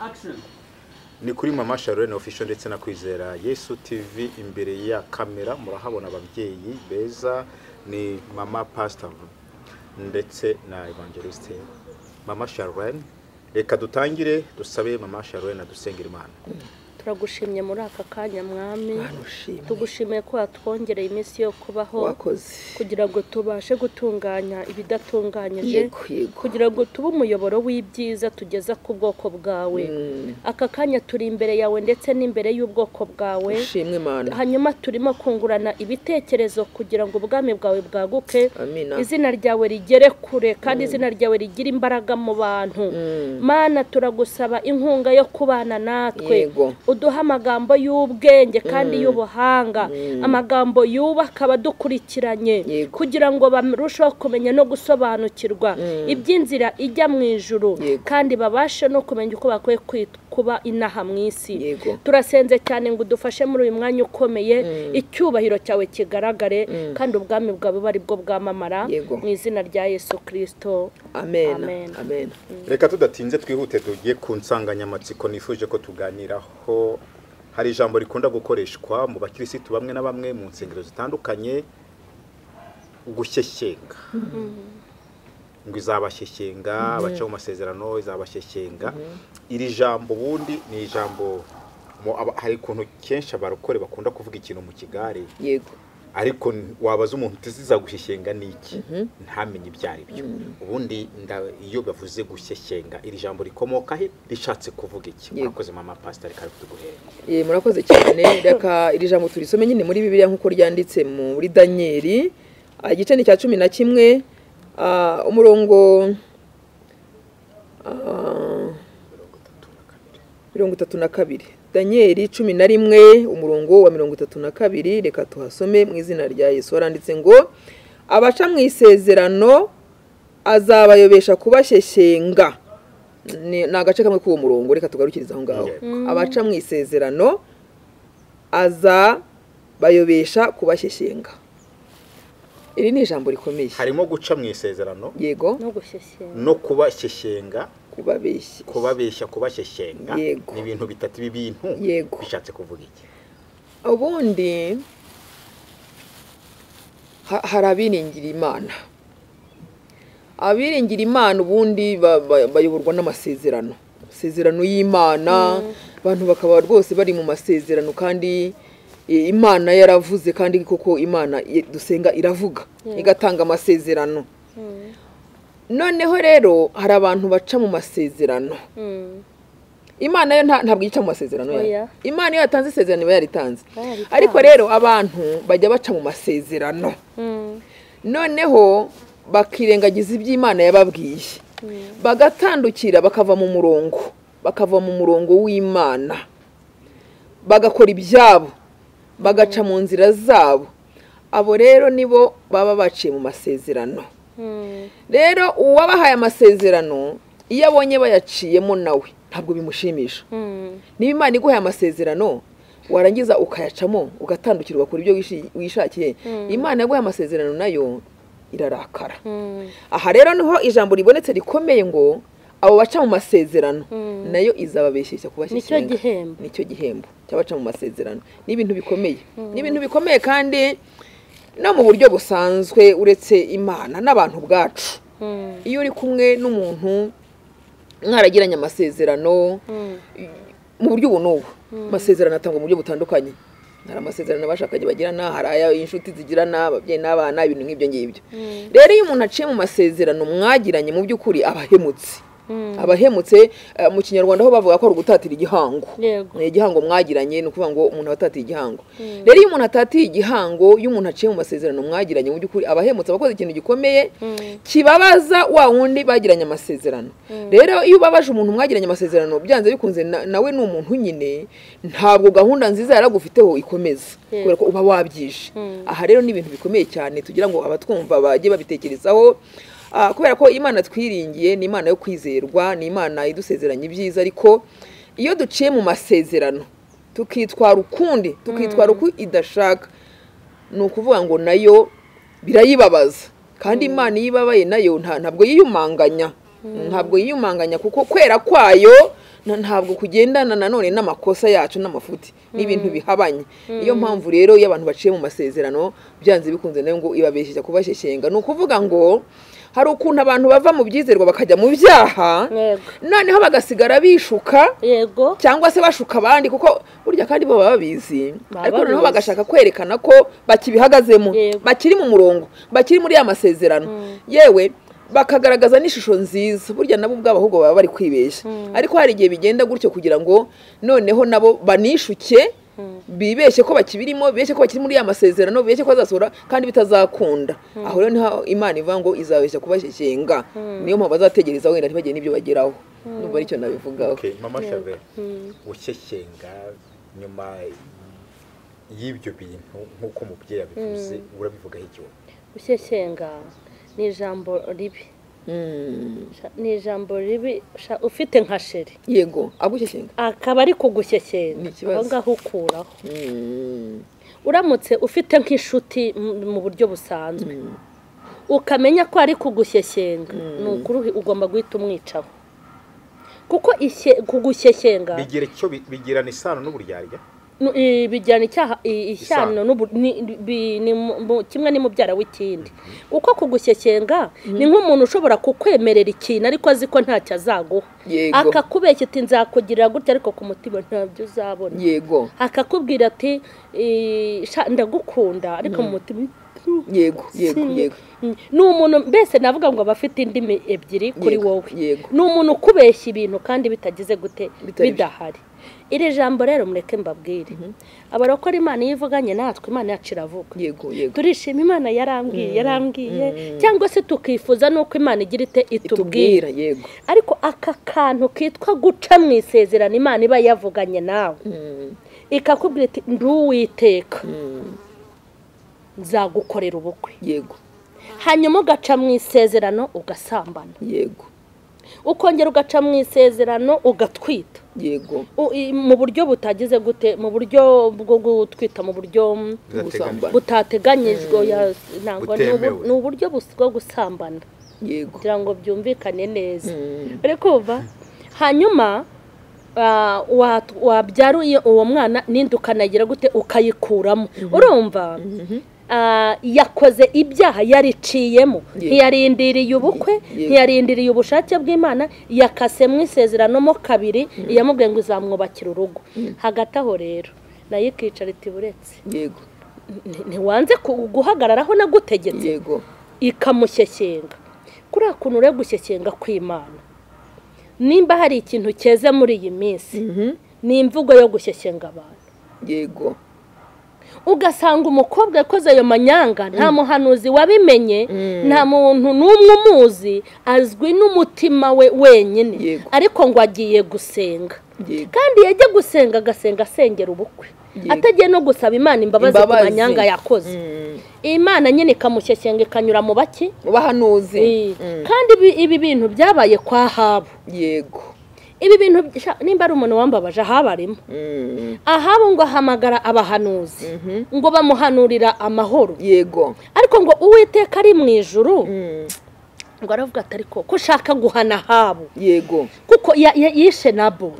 Action. ni kuri mama sharone official ndetse na kwizera yesu tv imbere ya kamera murahabona ababyeyi beza ni mama pastor ndetse na evangelistin mama sharone reka dutangire dusabe mama sharone adusengera imana turagushimye muri aka kanya mwami Mana ushimwe. tugushimiye ko watwongereye iminsi yo kubaho wakoze kugira ngo tubashe gutunganya ibidatunganyije Yego, yego. kugira ngo tube umuyoboro w'ibyiza tugeza ku bwoko bwawe aka kanya turi imbere yawe ndetse n'imbere y'ubwoko bwawe ushimwe imana hanyuma turimo kungurana ibitekerezo kugira ngo ubwami bwawe bwaguke amina izina ryawe rigere kure kandi izina ryawe rigira imbaraga mu bantu mana turagusaba inkunga yo kubana natwe Yego. uduhe amagambo y'ubwenge kandi y'ubuhanga amagambo yubaka abadukurikiranye Yego. kugira ngo barusheho kumenya no gusobanukirwa iby'inzira ijya mu ijuru Yego. kandi babashe no kumenya uko bakwiye kwit- kuba inaha mu isi Yego. turasenze cyane ngo udufashe muri uyu mwanya ukomeye icyubahiro cyawe kigaragare kandi ubwami bwawe bari bwo bwamamara Yego. mu izina rya yesu kirisito amen Amen. amen reka tudatinze twihute tugiye ku nsanganyamatsiko nifuje ko tuganiraho hari ijambo rikunda gukoreshwa mu bakirisitu bamwe na bamwe mu nsengero zitandukanye gushyeshyenga ngo izabashyesenga abaca mu masezerano izabashyesenga iri jambo ubundi ni ijambo mu- aba- hari ukuntu kenshi abarokore bakunda kuvuga ikintu mu kigare yego ariko n- wabaza umuntu uti zizagushyeshyenga ni iki ntamenye ibyo ari byo ubundi nda- iyo bavuze gushyeshyenga iri jambo rikomoka he rishatse kuvuga iki Yego. murakoze mama pasita reka tuguhere Eh, murakoze cyane reka iri jambo turisome nyine muri bibiliya nk'uko ryanditse muri daniyeli Ah, igice ni cya cumi na kimwe Ah, umurongo ah, mirongo itatu na kabiri daniyeli cumi na rimwe umurongo wa mirongo itatu na kabiri reka tuhasome mu izina rya yesu haranditse ngo abaca mu isezerano azabayobesha kubashyesenga ni ni agace kamwe k'uwo murongo reka tugarukirize aho ngaho abaca mu isezerano azabayobesha kubashyesenga iri ni ijambo rikomeye harimo guca mu isezerano yego no gushyeshyenga no kubashyeshyenga kubabeshya kubabeshya kubashyeshyenga Yego. ni ibintu bitatu b'ibintu Yego. bishatse kuvuga iki ubundi ha- hari abiringira imana abiringira imana ubundi ba- ba- bayoborwa n'amasezerano amasezerano y'imana abantu bakaba rwose bari mu masezerano kandi i- imana yaravuze kandi koko imana i- dusenga iravuga igatanga amasezerano noneho rero hari abantu baca mu masezerano imana yo nta- ntabwo yica mu masezerano yayo Oya. imana iyo yatanze isezerano iba yaritanze Yaritanze. ariko rero abantu bajya baca mu masezerano noneho bakirengagiza ibyo imana yababwiye bagatandukira bakava mu murongo bakava mu murongo w'imana bagakora ibyabo bagaca mu nzira zabo abo rero nibo baba baciye mu masezerano rero uwabahaye amasezerano iyo abonye bayaciyemo nawe ntabwo bimushimisha niba imana iguhaye amasezerano warangiza ukayacamo ugatandukira ugakora ibyo wishi- wishakiye imana yaguhaye amasezerano nayo irarakara aha rero niho ijambo ribonetse rikomeye ngo abo baca mu masezerano nayo izababeshyeshya kubashyeshyenga Nicyo gihembo. nicyo gihembo cy'abaca mu masezerano ni ibintu bikomeye ni ibintu bikomeye kandi no mu buryo busanzwe uretse imana n'abantu ubwacu iyo uri kumwe n'umuntu mwaragiranye amasezerano mu buryo ubu n'ubu amasezerano atangwa mu buryo butandukanye hari amasezerano abashakanye bagirana hari ay'inshuti zigirana ababyeyi n'abana ibintu nk'ibyo ngibyo rero iyo umuntu aciye mu masezerano mwagiranye mu by'ukuri aba ahemutse aba ahemutse eh, mu kinyarwanda ho bavuga ko ari ugutatira igihango Yego. ni igihango mwagiranye ni ukuvuga ngo umuntu aba atatiye igihango rero iyo umuntu atatiye igihango iyo umuntu aciye mu masezerano mwagiranye mu by'ukuri aba ahemutse aba akoze ikintu gikomeye kibabaza wa wundi bagiranye amasezerano rero iyo ubabaje umuntu mwagiranye amasezerano byanze bikunze na- nawe ni umuntu nyine ntabwo gahunda nziza yaragufiteho ikomeza kubera ko uba wabyishe aha rero ni ibintu bikomeye cyane tugira ngo abatwumva bajye babitekerezaho Ah, kubera ko imana twiringiye ni imana yo kwizerwa ni imana idusezeranya ibyiza ariko iyo duciye mu masezerano tukitwara ukundi tukitwara uko idashaka ni ukuvuga ngo nayo birayibabaza kandi imana iyo ibabaye nayo nta- ntabwo yiyumanganya ntabwo yiyumanganya kuko kwera kwayo na- ntabwo kugendana nanone n'amakosa yacu n'amafuti n'ibintu bihabanye niyo mpamvu rero iyo abantu baciye mu masezerano byanze bikunze nayo ngo ibabeshyeshya kubasheshenga ni ukuvuga ngo hari ukuntu abantu bava mu byizerwa bakajya mu byaha Yego. noneho bagasigara bishuka yego cyangwa se bashuka abandi kuko burya kandi bo baba babizi Baba ariko noneho babizi. bagashaka kwerekana ko bakibihagazemo Yego. bakiri mu murongo bakiri muri ya masezerano yewe bakagaragaza n'ishusho nziza burya nabo ubwabo ahubwo baba bari kwibeshya ariko hari igihe bigenda gutyo kugira ngo noneho nabo banishuke bibeshye ko bakibirimo bibeshye ko bakiri muri ya masezerano bibeshye ko bazasohora kandi bitazakunda aho rero niho imana ivuga ngo izabeshya kubashyikinga niyo mpamvu bazategereza wenda ntibagire n'ibyo bageraho numva aricyo nabivugaho Okay, mama Charles gushyekenga nyuma y'ibyo bintu nk'uko umubyeyi yabivuze urabivugaho igihe gushyeshyenga ni ijambo ribi Mm. Sha- ni ijambo ribi sha- ufite nka sheri yego agushyishinga akaba ari kugushyeshyenga Ni ikibazo. aho ngaho ukuraho uramutse ufite nk'inshuti mu- mu buryo busanzwe ukamenya ko ari kugushyeshyenga ni ukuri uhi- ugomba guhita umwicaho kuko ishye- kugushyeshyenga bigira icyo bi- bigirana isano n'uburyarya nu- i- bijyana icyaha i- ishyano Isano. n'ubu- ni- bi- ni mu- mu- kimwe n'imubyara w'ikindi kuko kugushyeshyenga ni nk'umuntu ushobora kukwemerera ikintu ariko azi ko ntacyo azaguha Yego. akakubeshya ati nzakugirira gutya ariko ku mutima ntabyo uzabona yego akakubwira ati "Eh, sha, ndagukunda ariko mu mutima yego yego yego ni umuntu mbese navuga ngo aba afite indimi ebyiri kuri Yego, wowe yego. ni umuntu ukubeshya ibintu kandi bitagize gute Bitari byo. bidahari iri jambo rero mureke mbabwire abarokora imana iyo ivuganye natwe imana yacu iravuga yego yego turishima imana yarambwiye yarambwiye cyangwa se tukifuza n'uko imana igira ite itubwira itubwira yego ariko aka kantu kitwa guca mu isezerano imana iba yavuganye nawe ikakubwira iti ndi uwiteka nzagukorera ubukwe yego hanyuma ugaca mu isezerano ugasambana yego ukongera ugaca mu isezerano ugatwita yego U- i- mu buryo butagize gute mu buryo bwo gutwita mu buryo mm, bidateganyijwe. butateganyijwe oya, ntabwo ni ubu- Butemewe. ni uburyo bus- bwo gusambana yego kugira ngo byumvikane neza Mm. uri kumva hanyuma ah, wa- wabyara uyu- uwo mwana n'indi ukanagira gute ukayikuramo urumva Ah, yakoze ibyaha yariciyemo Yego. ntiyarindiriye ubukwe Yego. ntiyarindiriye ubushake bw'imana yakasemo isezerano mo kabiri yamubwiye ngo izamwubakira urugo hagati aho rero nayo ikicara iti buretse yego Nti- ntiwanze ku- guhagarara aho nagutegetse yego ikamushyeshyenga kuri kuntu uri gushyeshyenga kw'imana nimba hari ikintu cyeze muri iyi minsi ni imvugo yo gushyeshyenga abantu yego ugasanga umukobwa yakoze ayo manyanga nta muhanuzi wabimenye nta muntu n'umwe umuzi azwi n'umutima we wenyine Yego. ariko ngo agiye gusenga yego kandi yajya gusenga agasenga asengera ubukwe Yego. atagiye no gusaba imana imbabazi ku Imbabazi. manyanga yakoze Mm. imana nyine ikamushyeshyenga ikanyura mu bake bahanuzi Eh, Mm. kandi ibi- ibi bintu byabaye kwa habu yego ibi bintu sha- nimba ari umuntu wambabaje ahaba arimo Mm. ahabu ngo ahamagara abahanuzi ngo bamuhanurira amahoro yego ariko ngo uwiteka ari mu ijuru Mm. ngo aravuga ati ariko ko ushaka guhana ahabu yego kuko ya- ya- yishe nabo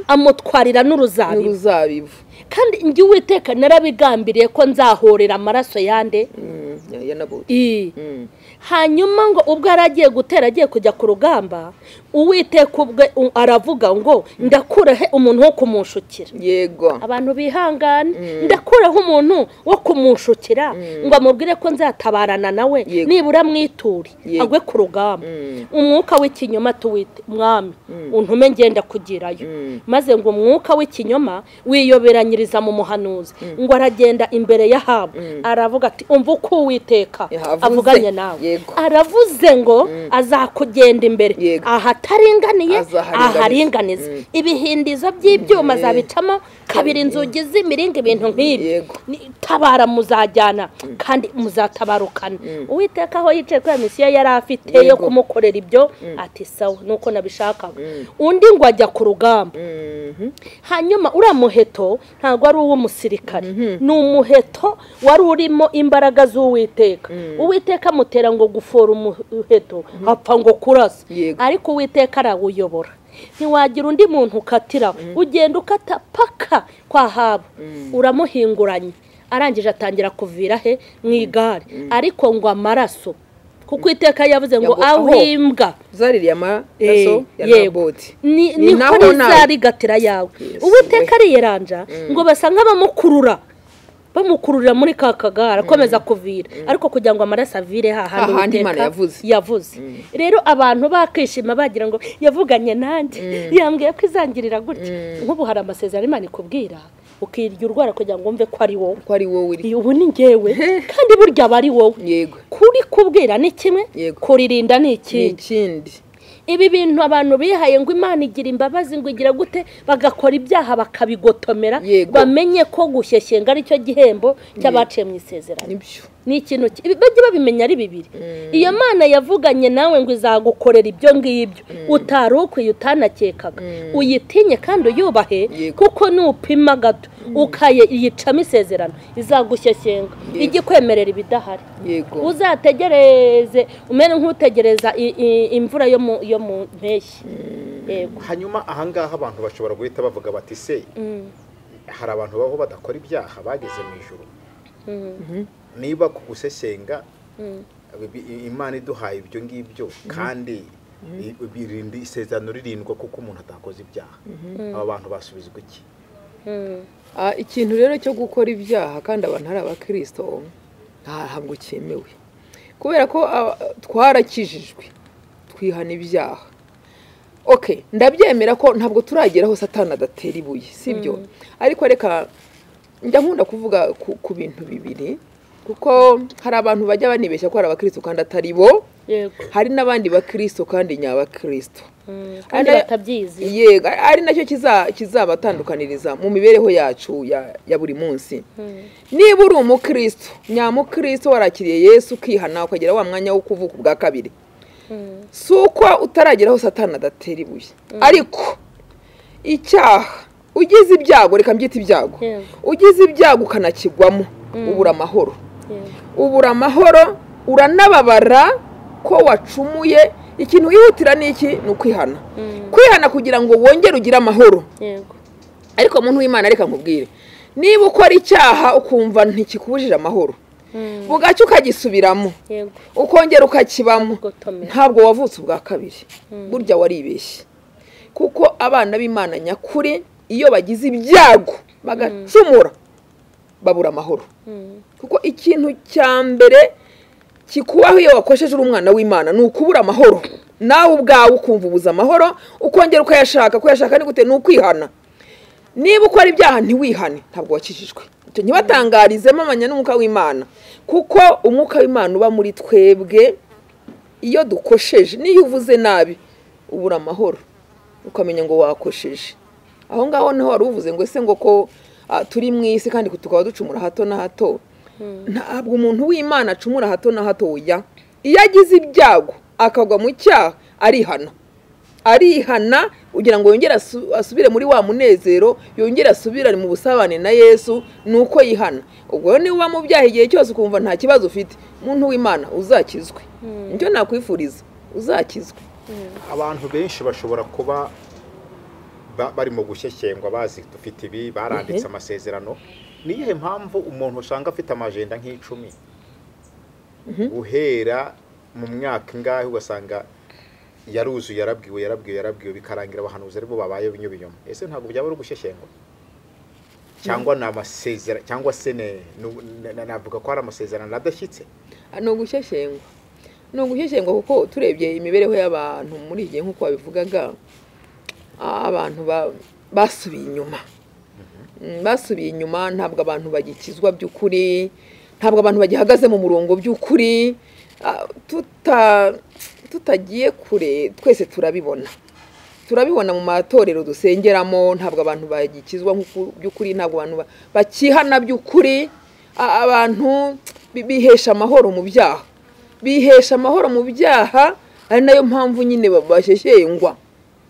amutwarira n'uruzabibu n'uruzabibu kandi njye uwiteka narabigambiriye ko nzahorera amaraso yande Mm. ya ya naboti i Mm. hanyuma ngo ubwo yari agiye gutera agiye kujya ku rugamba uwiteka ubwe u- aravuga ngo ndakuraho umuntu wo kumunshukira yego abantu bihangane ndakuraho umuntu wo kumunshukira ngo amubwire ko nzatabarana nawe Yego. nibura mwituri Yego. agwe ku rugamba Mm. umwuka w'ikinyoma tuwite mwami untume ngenda kugerayo maze ngo umwuka w'ikinyoma wiyoberanyiriza mu muhanuzi ngo aragenda imbere y'ahabu aravuga ati umva uko uwiteka Yavuze. avuganye nawe Yego. aravuze ngo azakugenda imbere Yego. ahataringaniye Azaharinganiza. aharinganiza ibihindizo by'ibyuma zabicamo kabiri inzugi z'imiringa ibintu nk'ibi Yego. Ni- tabara muzajyana kandi muzatabarukana uwiteka aho yicaye kuri iyo misiyo yari afite yo Yego. kumukorera ibyo ati sawa nuko nabishakaga undi ngo ajya ku rugamba Mhm. hanyuma uriya muheto ntabwo ari uw'umusirikare ni umuheto wari urimo imbaraga z'uwiteka uwiteka amutera ngo gufora umuheto apfa ngo kurasa Yego. ariko uwiteka arawuyobora ntiwagira undi muntu ukatira ugenda ukata paka kwa haba uramuhinguranye arangije atangira kuvira he mu igare ariko ngo amaraso kuko iteka yavuze ngo Yago- aho. ahimbwa zaririye amaraso ya naboti ni Ni ni naho kuri naho. za rigatira yawe uwiteka ariyeranja ngo basa nk'abamukurura bamukururira muri ka kagare akomeza kuvira ariko kugira ngo amaraso avire hahandi Hahandi Uwiteka Imana yavuze. yavuze rero abantu bakishima bagira ngo yavuganye nanjye yambwiye ko izangirira gutya nk'ubu hari amasezerano Imana ikubwira ukirya urwara kugira ngo wumve ko ari wowe ko ari wowe uri ubu ni ngewe kandi burya aba ari wowe yego kuri kubwira ni kimwe Yego. kuririnda ni ni ikindi ikindi ibi bintu abantu bihaye ngo imana igira imbabazi ngo igira gute bagakora ibyaha bakabigotomera Yego. bamenye ko gushyeshyenga ari cyo gihembo cy'abaciye mu isezerano nibyo ni ikintu ki- ibi- bajye babimenya ari bibiri iyo mana yavuganye nawe ngo izagukorera ibyo ngibyo utari ukwiye utanakekaga uyitinye kandi uyubahe Yego. kuko nupima gato ukaye yicamo isezerano izagushyeshyenga Yego. ijye kwemerera ibidahari yego uzategereze umere nk'utegereza i- i- imvura yo mu yo mu mpeshyi yego hanyuma ahangaha abantu bashobora guhita bavuga bati se Mm, hari abantu baho badakora ibyaha bageze mu ijoro mm, niba ku gusesenga mm. bi- i- imana iduhaye ibyo ngibyo kandi i- birindi isezerano ririndwa kuko umuntu atakoze ibyaha aba bantu basubizwa iki Mm. Ah, ikintu rero cyo gukora ibyaha kandi abantu ari abakirisito nta- ntabwo cyemewe kubera ko ah, twarakijijwe twihana ibyaha ok ndabyemera ko ntabwo turagera aho satana adatera ibuye sibyo ariko reka njya nkunda kuvuga ku, ku bintu bibiri kuko hari abantu bajya banibeshya ko hari abakristo kandi atari bo yego hari n'abandi bakristo kandi nyabakristo Mm, kandi Anda- batabyizi yego ari nacyo kiza- kizabatandukaniriza mu mibereho yacu ya ya buri munsi niba uri umukristo nyamukristo warakiriye yesu ukihana ukagera wa mwanya wo kuvuka ubwa kabiri Mm. si uko utaragera aho satana adatera ibuye ariko icyaha ugize ibyago reka mbyite ibyago Yego. ugize ibyago ukanakigwamo ubura amahoro Yego. ubura amahoro uranababara ko wacumuye ikintu wihutira ni iki ni ukwihana kwihana kugira ngo wongere ugire amahoro yego ariko muntu w'imana reka nkubwire niba ukora icyaha ukumva ntikikubujije amahoro Mm, bugacya ukagisubiramo yego ukongera ukakibamo Gutomera. ntabwo wavutse ubwa kabiri burya waribeshye kuko abana b'imana nyakuri iyo bagize ibyago bagacumura babura amahoro Mm, kuko ikintu cya mbere kikubaho iyo wakosheje uri umwana w'imana ni ukubura amahoro nawe ubwawe ukumva ubuze amahoro ukongera ukayashaka kuyashaka ni gute ni ukwihana niba ukora ibyaha ntiwihane ntabwo wakijijwe icyo ntibatangarizemo amanya n'umwuka w'imana kuko umwuka w'imana uba muri twebwe iyo dukosheje niyo uvuze nabi ubura amahoro ukamenya ngo wakosheje aho ngaho niho wari uvuze ngo ese ngo ko ah, turi mu isi kandi tukaba ducumura hato na hato ntabwo umuntu w'imana acumura hato na hatoya iyo agize ibyago akagwa mu cyaha arihana arihana kugira ngo yongere asu- asubire muri wa munezero yongere asubirane mu busabane na yesu ni uko yihana ubwo rero niba uba mu byaha igihe cyose ukumva nta kibazo ufite umuntu w'imana uzakizwe nicyo nakwifuriza uzakizwe abantu benshi bashobora kuba ba- barimo gushyeshyengwa bazi dufite ibi baranditse amasezerano ni iyihe mpamvu umuntu usanga afite amajenda nk'icumi guhera mu mwaka ingahe ugasanga yaruzuye yarabwiwe yarabwiwe yarabwiwe bikarangira abahanuzi aribo babaye binyubinyuma ese ntabwo byaba ari ugushyeshyenga cyangwa ni amasezerano cyangwa se ni- ni- ni- navuga ko ari amasezerano adashyitse ni ugushyeshyenga ni ugushyeshyenga kuko turebye imibereho y'abantu muri iki gihe nk'uko wabivugaga ah, abantu ba- basubiye inyuma Mm, basubiye inyuma ntabwo abantu bagikizwa by'ukuri ntabwo abantu bagihagaze mu murongo by'ukuri Ah, tuta- tutagiye kure twese turabibona turabibona mu matorero dusengeramo ntabwo abantu bagikizwa nk'uku by'ukuri ntabwo abantu ba- bakihana by'ukuri A- abantu bi- bihesha amahoro mu byaha bihesha amahoro mu byaha ari nayo mpamvu nyine ba- bashyeshyengwa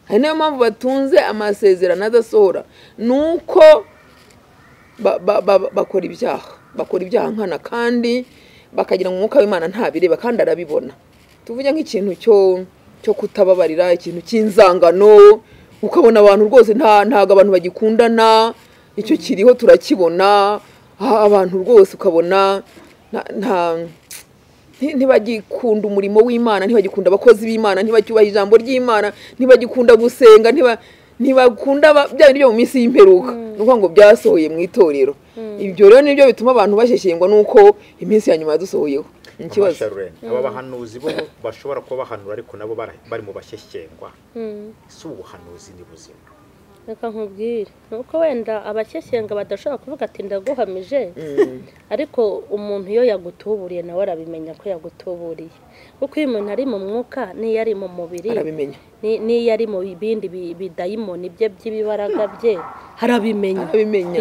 ari nayo mpamvu batunze amasezerano adasohora ni uko ba- ba- ba- bakora ibyaha bakora ibyaha nkana kandi bakagira ngo umwuka w'imana ntabireba kandi arabibona tuvuge nk'ikintu cyo cyo kutababarira ikintu cy'inzangano ukabona abantu rwose nta ntabwo abantu bagikundana icyo kiriho turakibona aha abantu rwose ukabona nta- nta nti- ntibagikunda umurimo w'imana ntibagikunda abakozi b'imana ntibacyubaha ijambo ry'imana ntibagikunda gusenga ntiba- ntibakunda aba- bya bindi byo mu minsi y'imperuka ni ukuvuga ngo byasohoye mu itorero ibyo rero nibyo bituma abantu basheshengwa n'uko iminsi ya nyuma yadusohoyeho ni ikibazo Amasharureni. aba bahanuzi bo bashobora kuba bahanura ariko nabo bara- bari mu bashyeshyengwa si ubuhanuzi ni buzima reka nkubwire ni uko wenda abashyeshyenga badashobora kuvuga ati ndaguhamije ariko umuntu iyo yagutuburiye nawe arabimenya ko yagutuburiye kuko iyo umuntu ari mu mwuka n'iyo ari mu mubiri arabimenya ni- n'iyo ari mu bindi bi- bidayimoni bye by'ibibaraga bye harabimenya Arabimenya.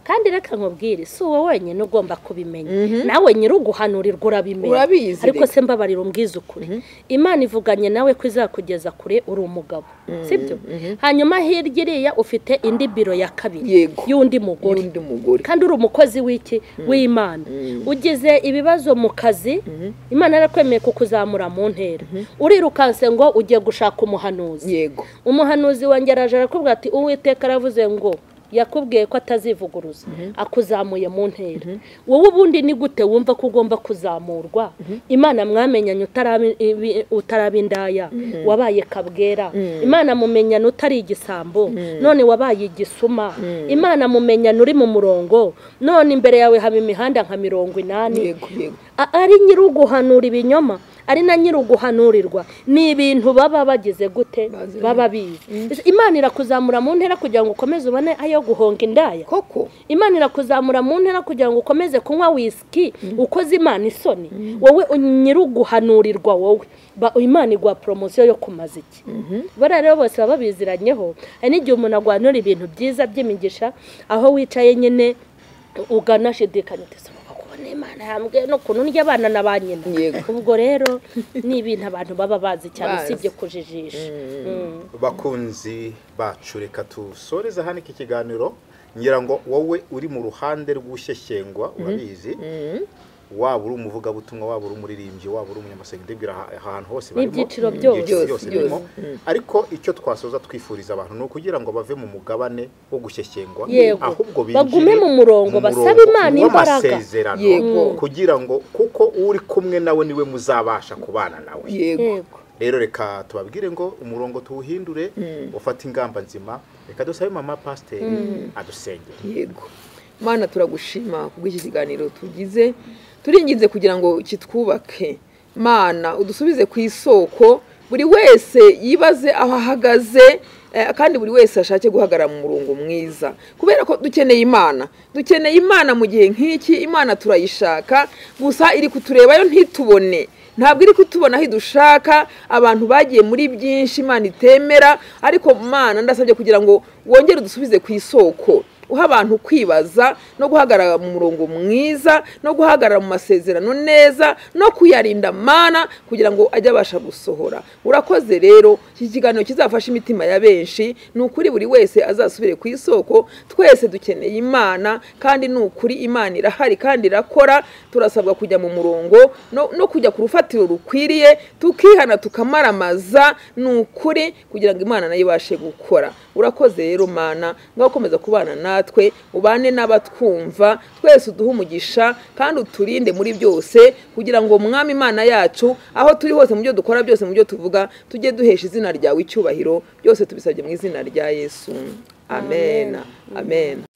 kandi reka nkubwire si wowe wenyine ugomba kubimenya nawe nyiri uguhanurirwa urabimenya Urabizi ariko reka. se mbabarira umbwize ukuri imana ivuganye nawe ko izakugeza kure uri umugabo sibyo hanyuma hirya iriya ufite indi biro ya kabiri Yego. y'undi mugore n'undi mugore kandi uri umukozi w'iki w'imana ugize ibibazo mu kazi imana yarakwemeye kukuzamura mu ntera urirukanse ngo ugiye gushaka umuhanuzi yego umuhanuzi wanjye araje arakubwira ati uwiteka aravuze ngo yakubwiye ko atazivuguruza akuzamuye mu ntera wowe ubundi ni gute wumva ko ugomba kuzamurwa imana mwamenyanye utarabi- ibi- utaraba indaya wabaye kabwera imana mumenyane utari igisambo none wabaye igisuma imana mumenyane uri mu murongo none imbere yawe haba imihanda nka mirongo inani yego yego A- ari nyiri uguhanura ibinyoma ari na nyiri uguhanurirwa ni ibintu baba bagize gute Bazi. baba bizi imana irakuzamura mu ntera kugira ngo ukomeze ubone ayo guhonga indaya koko imana irakuzamura mu ntera kugira ngo ukomeze kunywa wisiki ukoze imana isoni wowe u- nyiri uguhanurirwa wowe Ba- imana iguha poromosiyo yo kumaza iki bariya rero bose baba biziranyeho hari n'igihe umuntu aguhanura ibintu byiza by'imigisha aho wicaye nyine uganashidikanya uti "Soma kubona imana yambwiye n'ukuntu ndya abana na ba nyina Yego. ubwo rero ni ibintu abantu baba bazi cyane Bazi. usibye kujijisha Mm. bakunzi bacu reka dusoreze hano iki kiganiro ngira ngo wowe uri mu ruhande rw'ushyeshyengwa urabizi waba uri umuvugabutumwa waba uri umuririmbyi waba uri umunyamasenga ndibwira aha- ahantu hose barimo N'ibyiciro Ibyiciro byose. byose Byose, birimo ariko icyo twasoza twifuriza abantu ni ukugira ngo bave mu mugabane wo gushyeshyengwa Yego. ahubwo binjire Bagume mu murongo, mu basabe murongo Imana imbaraga. w'amasezerano Yego. kugira ngo kuko uri kumwe nawe niwe muzabasha kubana nawe yego yego rero reka tubabwire ngo umurongo tuwuhindure ufate ingamba nzima reka dusabe mama pasiteri adusengere yego mana turagushima kubw'iki kiganiro tugize turinginze kugira ngo kitwubake mana udusubize ku isoko buri wese yibaze aho ahagaze eh, kandi buri wese ashake guhagarara mu murongo mwiza kubera ko dukeneye imana dukeneye imana mu gihe nk'iki imana turayishaka gusa iri kuturebayo ntitubone ntabwo iri kutubona aho idushaka abantu bagiye muri byinshi imana itemera ariko mana ndasabye kugira ngo wongere udusubize ku isoko uha abantu kwibaza no guhagarara mu murongo mwiza no guhagarara mu masezerano neza no kuyarinda mana kugira ngo ajye abasha gusohora urakoze rero iki kiganiro kizafasha imitima ya benshi ni ukuri buri wese azasubire ku isoko twese dukeneye imana kandi ni ukuri imana irahari kandi irakora turasabwa kujya mu murongo no, no kujya ku rufatiro rukwiriye tukihana tukamaramaza ni ukuri kugira ngo imana nayo ibashe gukora urakoze rero mana ngaho ukomeza kubana natwe ubane n'abatwumva twese uduhe umugisha kandi uturinde muri byose kugira ngo mwami imana yacu aho turi hose mu byo dukora byose mu byo tuvuga tujye duhesha izina ryawe icyubahiro byose tubisabye mu izina rya yesu amen amen